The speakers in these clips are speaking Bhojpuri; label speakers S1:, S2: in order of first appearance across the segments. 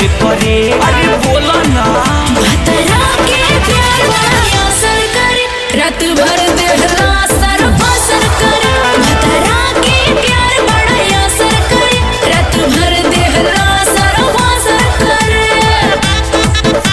S1: सफर करे अरे बोला ना
S2: भतरा के प्यार बड़ा असर करे रात भर देहला सर बसर करे भतरा के प्यार बड़ा असर करे रात भर देहला सर बसर करे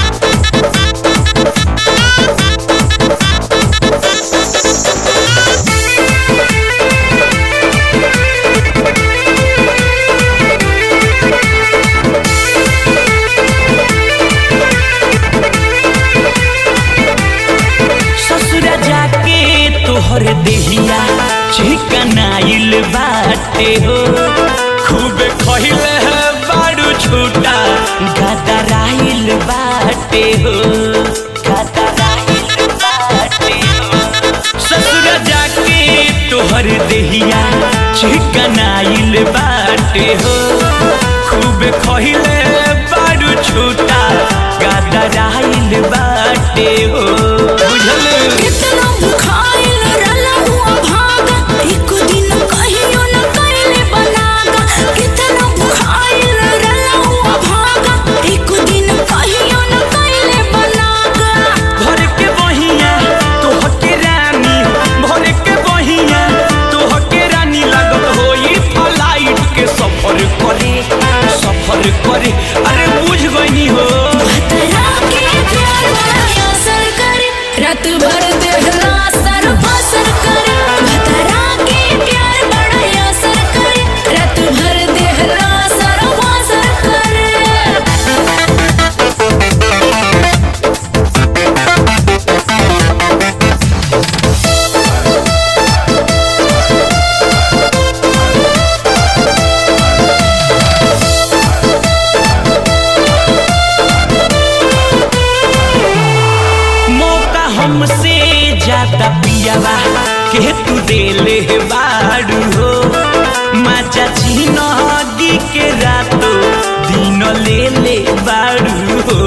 S1: ससुरा जाके तोहर देहिया चिकनाइल बाटे हो खूब खहिले है बाड़ू छूटा गदराइल बाटे हो गदराइल बाटे हो ससुरा जाके तोहर देहिया चिकनाइल बाटे हो खूब खहिले बाड़ू छूटा गदराइल बाटे हो बुझल
S2: कितना भुखाइल रला हुआ भागा एक दिन कहियो न कैले बनागा कितना भुखाइल रला हुआ भागा एक दिन कहियो न कैले बनागा
S1: भर के बहिया तोह के रानी भर के बहिया तोह के रानी लगत होई फ्लाइट के सफर करे सफर करे अरे बुझ गई हो
S2: भतरा के प्यार बड़ा असर करे रात भर देहला सर बसर करे भतरा के प्यार बड़ा असर करे रात भर देहला सर बसर करे
S1: मौका हमसे ज्यादा पियावा के तू देले बाड़ू हो मजा जिनगी के रातो दिन ले ले बाड़ू हो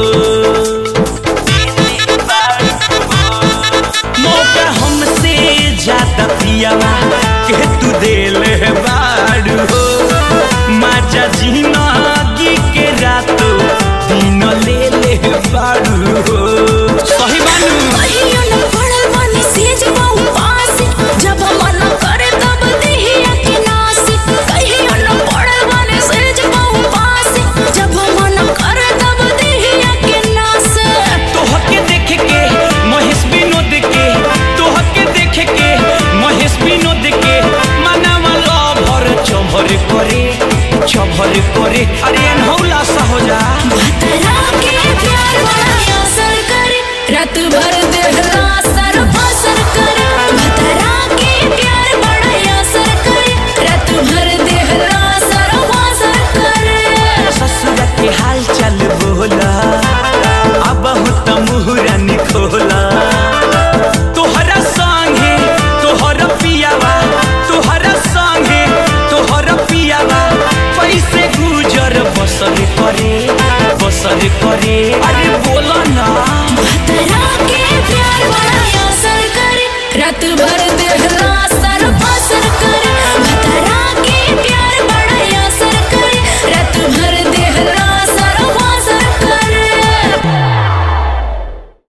S1: मौका हमसे ज्यादा पियावा के तू देले बाड़ू हो मजा जिनगी के रातो दिन ले ले बाड़ू हो सही बानू
S2: कहियो न पड़ल बानी सेज बाऊ पास जब मन करे तब देहिया के नास कहियो न पड़ल बानी सेज बाऊ पास जब मन करे तब देहिया के नास
S1: तोहके देख के महेश विनोद के तोहके देख के महेश विनोद के मनावा लभर चभर करे चभर करे अरे अनहौला सा हो जा
S2: भतरा के प्यार बड़ा असर करे रात भर देहला सर बसर करे भतरा के प्यार बड़ा असर करे रात भर देहला सर बसर करे
S1: ससुर के हाल चल बोला अब त मुहरन खोला तोहरा संगे तोहर पियावा तोहरा संगे तोहर पियावा कैसे गुजर बसर करे बसर करे अरे